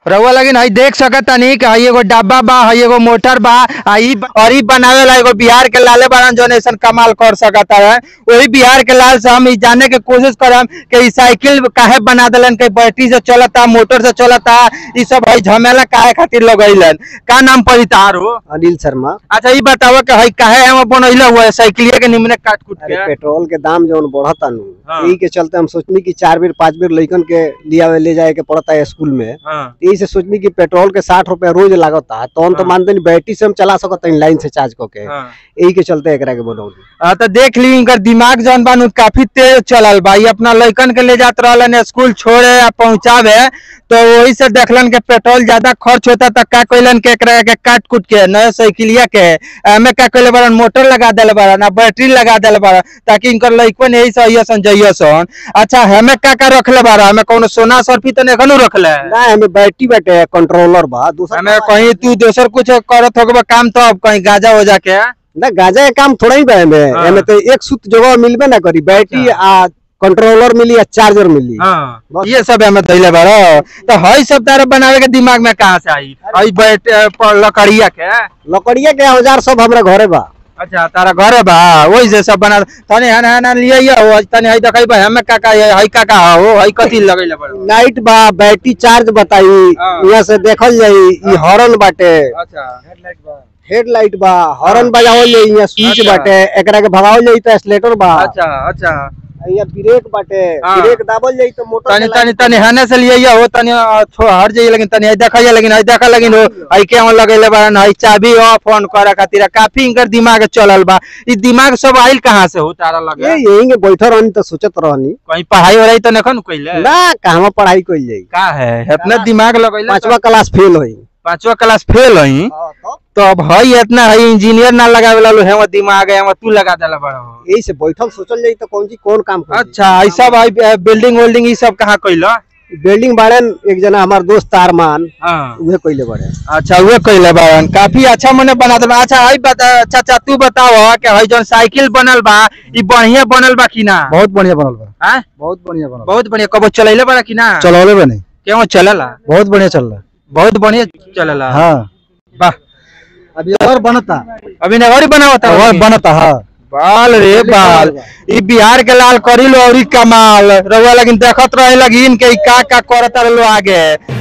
रउआ लगिन हई देख सकत तनी कि हई एगो डब्बा बा हई एगो मोटर बा आ ई ब- और ई बनावे ला एगो बिहार के लाले बारन जौन ऐसन कमाल कर सकत है वही बिहार के लाल से हम ई जाने के कोशिश करम कि ई साइकिल काहे बना देलन कि बैटरी से चलता मोटर से चलता ई सब हई झमेला काहे खातिर लगैलन का नाम पड़ी तार हो अनिल शर्मा अच्छा ई बताओ कि हई काहे हम बनैले हुआ है साइकिलिया के निमने काट कूट अरे के पेट्रोल के दाम जौन बढ़ता नु हाँ। यही के चलते हम सोचनी कि चार बेर पांच बेर लइकन के लियावे ले जाए के पड़ता है स्कूल में हाँ यही से सोचनी कि पेट्रोल के साठ रुपया रोज लागता तो हम तो हाँ। मानते नहीं बैटरी से हम चला सकते हैं लाइन से चार्ज करके हाँ यही के चलते एकरा के बनौली हाँ तो देख ली इनकर दिमाग जौन बा नु काफी तेज चलल बा ई अपना लइकन के ले जात रहलन स्कूल छोड़े या पहुंचावे तो वही से देखलन के पेट्रोल ज्यादा खर्च होता तो का कइलन के एकरा के काट कुट के नया साइकिलिया के एमे का कइले बारन मोटर लगा देले बारन आ बैटरी लगा देले बारन ताकि इनकर लइकन यही से अइसन जइसन अच्छा हमें का का रखले बारन हमें कोनो सोना सरफी तो नेखनु रखले ना हमें बैटरी बाटे कंट्रोलर बा दूसरा हमें कहीं तू दोसर कुछ करत होगबा काम तो अब कहीं गाजा हो जाके ना गाजा के काम थोड़ा ही बा हमें हाँ। हमें तो एक सूत जगह मिलबे ना करी बैटरी आ कंट्रोलर मिली या चार्जर मिली हाँ बस। ये सब हमें धैले बारो तो हई सब तारा बनावे के दिमाग में कहाँ से आई हई बैठ अ, प- लकड़िया के लकड़िया के औजार सब हमरा घरे बा अच्छा तारा घरे बा वही से सब बना तने हन हन लिए ये हो तने हई देखई बा हमें काका ये हई काका हो हई कथी लगैले बारो लाइट बा बैटरी चार्ज बताई हाँ। यहाँ से देखल जाई ई हॉर्न बाटे अच्छा हेडलाइट बा हेडलाइट बा हॉर्न बजावल जाई यहाँ स्विच अच्छा। बाटे एकरा के भगावल जाई तो एक्सीलेटर बा अच्छा अच्छा यहाँ ब्रेक बाटे हाँ। ब्रेक दाबल जाई तो मोटर तनी के तनी लाइट- तनी हने से लिए ये हो तनी अ, छो हट जाइए लेकिन तनी हई देखा लेकिन हई देखा लेकिन हो हई के हम लगैले बारन हई चाबी ऑफ ऑन करे खातिर काफी इनकर दिमाग चलल बा ई दिमाग सब आइल कहाँ से हो तारा लगे ये यही के बैठल रहनी तो सोचत रहनी कहीं पढ़ाई हो रही तो नखन कइले ना कहवा पढ़ाई कइल जाई का है इतना दिमाग लगैले पांचवा क्लास फेल होई पांचवा क्लास फेल हई तो अब हई इतना हई इंजीनियर ना लगावे ला हेम दिमाग है तू लगा देला बड़ा यही से बैठल सोचल जाई तो कौन जी कौन काम करी अच्छा ई सब हई बिल्डिंग वेल्डिंग ई सब कहाँ कइला बिल्डिंग बाड़न एक जना हमार दोस्त तारमान हाँ उहे कइले बाड़े अच्छा वो कइले बारन काफी अच्छा मने बना देबा अच्छा हई बता चाचा तू बताओ कि हई जौन साइकिल बनल बा ई बढ़िया बनल बा कि ना बहुत बढ़िया बनल बा हैं बहुत बढ़िया बनल बहुत बढ़िया कबो चलैले बड़ा कि ना चलौले बा नहीं क्यों चलला बहुत बढ़िया चल रहा बहुत बढ़िया चलला हाँ वाह अभी और बनता अभी नगरी बनावता और बनता हाँ बाल रे बाल ई बिहार के लाल करी लो और कमाल रउआ लगिन देखत रहे लगिन के ई का का करत रहे लो आगे